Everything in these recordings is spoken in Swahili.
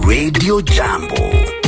Radio Jambo.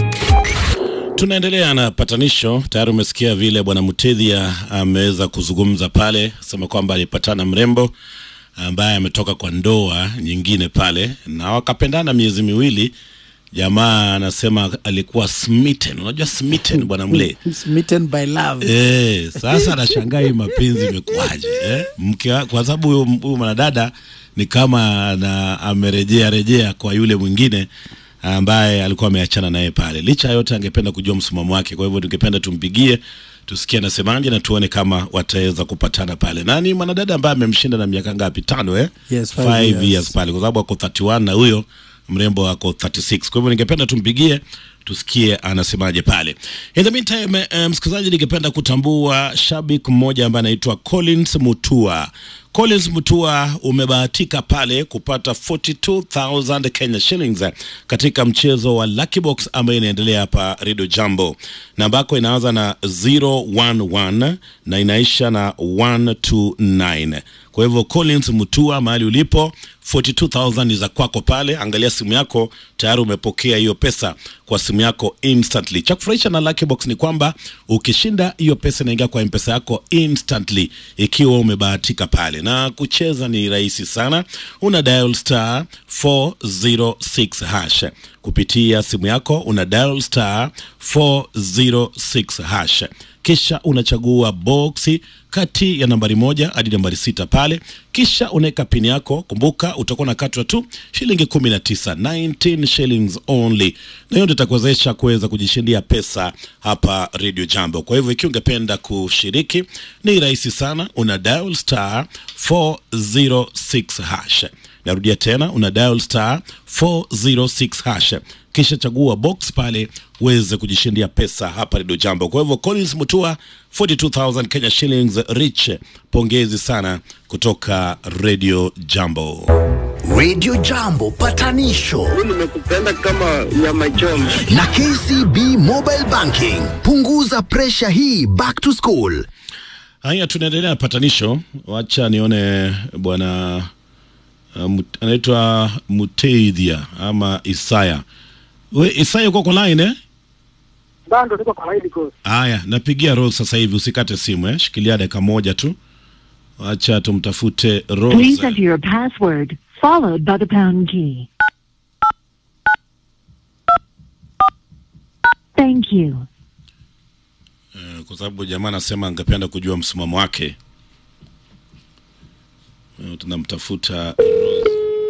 Tunaendelea na patanisho. Tayari umesikia vile bwana Mutedhia ameweza kuzungumza pale, sema kwamba alipatana mrembo ambaye ametoka kwa ndoa nyingine pale na wakapendana miezi miwili. Jamaa anasema alikuwa smitten. Unajua smitten bwana mle Smitten by love. Eh, sasa anashangaa hii mapenzi imekuwaje eh? Mke wa- kwa sababu huyo huyo mwanadada ni kama na amerejea rejea kwa yule mwingine ambaye alikuwa ameachana naye pale. Licha ya yote, angependa kujua msimamo wake. Kwa hivyo tungependa tumpigie tusikie anasemaje na tuone kama wataweza kupatana pale. Na ni mwanadada ambaye amemshinda na miaka ngapi? Tano eh? Yes, five Five years. years pale, kwa sababu ako 31 na huyo mrembo ako 36. Kwa hivyo ningependa tumpigie tusikie anasemaje pale. In the meantime, eh, msikilizaji, ningependa kutambua shabiki mmoja ambaye anaitwa Collins Mutua. Collins Mutua, umebahatika pale kupata 42000 Kenya shillings eh, katika mchezo wa Lucky Box ambayo inaendelea hapa Radio Jambo. Namba yako inaanza na 011 na inaisha na 129. Kwa hivyo Collins Mutua, mahali ulipo 42000 ni za kwako pale. Angalia simu yako, tayari umepokea hiyo pesa kwa simu yako instantly. Cha kufurahisha na Lucky Box ni kwamba ukishinda hiyo pesa inaingia kwa mpesa yako instantly, ikiwa umebahatika pale. Na kucheza ni rahisi sana, una dial star 406 hash kupitia simu yako, una dial star 406 hash kisha unachagua boksi kati ya nambari moja hadi nambari sita pale, kisha unaweka pini yako. Kumbuka utakuwa unakatwa tu shilingi kumi na tisa 19 shillings only, na hiyo ndio itakuwezesha kuweza kujishindia pesa hapa Radio Jambo. Kwa hivyo ikiwa ungependa kushiriki, ni rahisi sana, una dial star 406 hash. Narudia tena, una dial star 406 hash kisha chagua box pale uweze kujishindia pesa hapa Radio Jambo. Kwa hivyo Collins Mutua 42000 Kenya shillings rich, pongezi sana kutoka Radio Jambo. Radio Jambo patanisho nimekupenda kama nyama choma. na KCB Mobile Banking. Punguza presha hii back to school. Haya, tunaendelea na patanisho. Wacha nione bwana uh, Mut- anaitwa Muteidhia ama Isaya. We Isaya, uko kwa line eh? Bado niko kwa hili course. Haya, napigia Rose sasa hivi, usikate simu eh? Shikilia dakika moja tu, wacha tumtafute Please Rose. enter your password, followed by the pound key. Thank you. Eh, kwa sababu jamaa anasema angependa kujua msimamo wake. Eh, Tunamtafuta